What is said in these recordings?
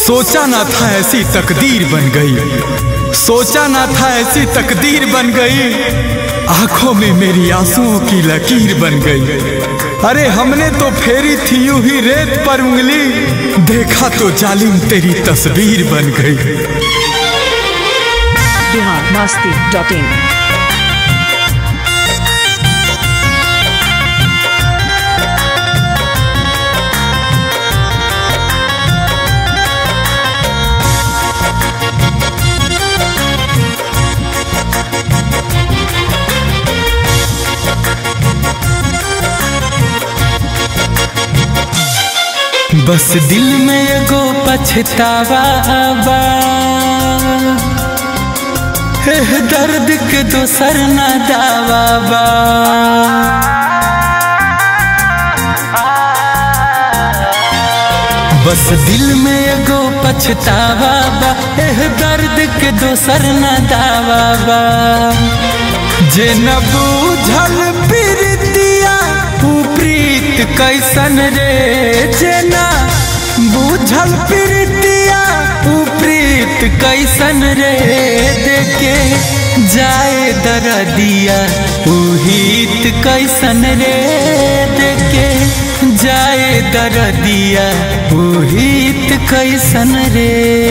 सोचा ना था ऐसी तकदीर बन गई सोचा ना था ऐसी तकदीर बन गई आंखों में मेरी आंसुओं की लकीर बन गई अरे हमने तो फेरी थी यूं ही रेत पर उंगली देखा तो जालिम तेरी तस्वीर बन गई बिहार मस्ती डॉट इन बस दिल में एगो पछतावा बा एह दर्द के दोसर न दावा बा बस दिल में एगो पछतावा बा एह दर्द के दोसर न दावा बा जे न बूझल प्रीतिया ऊ प्रीत कैसन रे जे न बूझल प्रीतिया ऊ प्रीत कैसन रे देखे जाए दरदिया ऊ हित कैसन रे देखे जाए दरदिया ऊ हित कैसन रे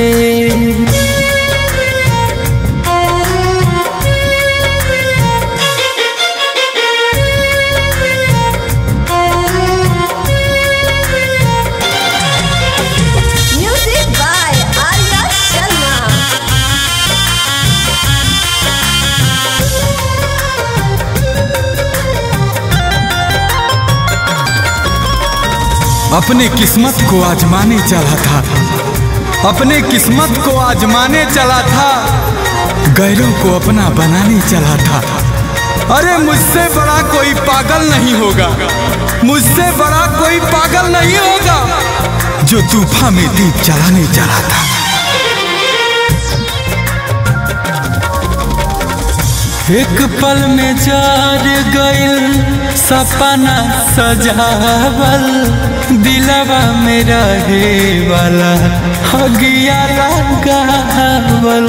Music by Arya Sharma. अपने किस्मत को आजमाने चला था अपने किस्मत को आजमाने चला था गैरों को अपना बनाने चला था अरे मुझसे बड़ा कोई पागल नहीं होगा मुझसे बड़ा कोई पागल नहीं होगा जो तूफान में दीप जलाने चला था एक पल में जार गइल सपना सजावल दिलवा में रहे वाला हगिया लगावल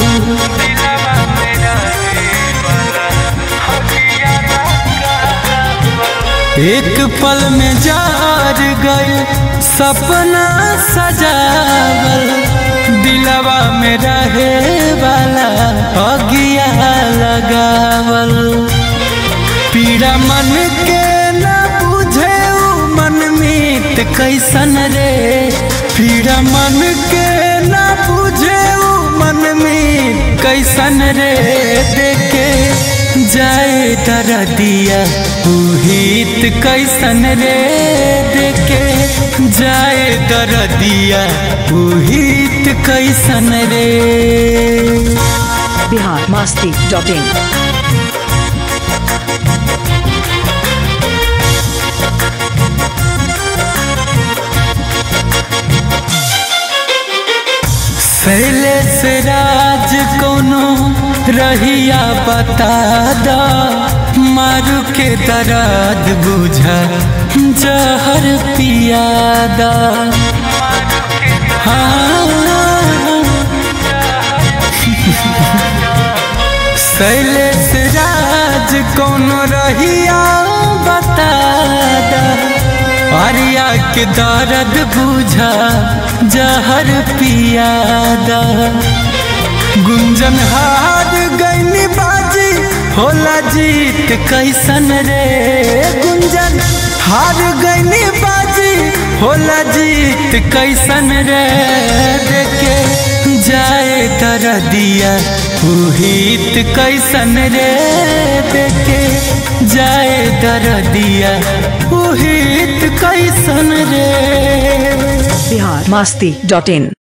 एक पल में जार गइल सपना सजावल दिलवा में रहे वाला अगिया लगावल पीड़ा मन के न बुझे उ मन मीत कैसन रे पीड़ा मन के न बुझे उ मन मीत कैसन रे देखे जाए दरदिया उहित कैसन रे देखे जाए दरदिया उहित कैसन रे बिहार मस्ती डॉट इन शैलेश राज कोनो रहिया बता दा मारू के दर्द बुझा जहर पियादा हाँ शैलेश राज कोनो रहिया बता दा आर्या के दर्द बुझा जहर पियादा गुंजन हार गईनी बाजी होला जीत कैसन रे गुंजन हार गईनी बाजी होला जीत कैसन रे देखे जाए दरदिया उहित कैसन रे देखे जाए दरदिया उहित कैसन रे बिहार मस्ती डॉट इन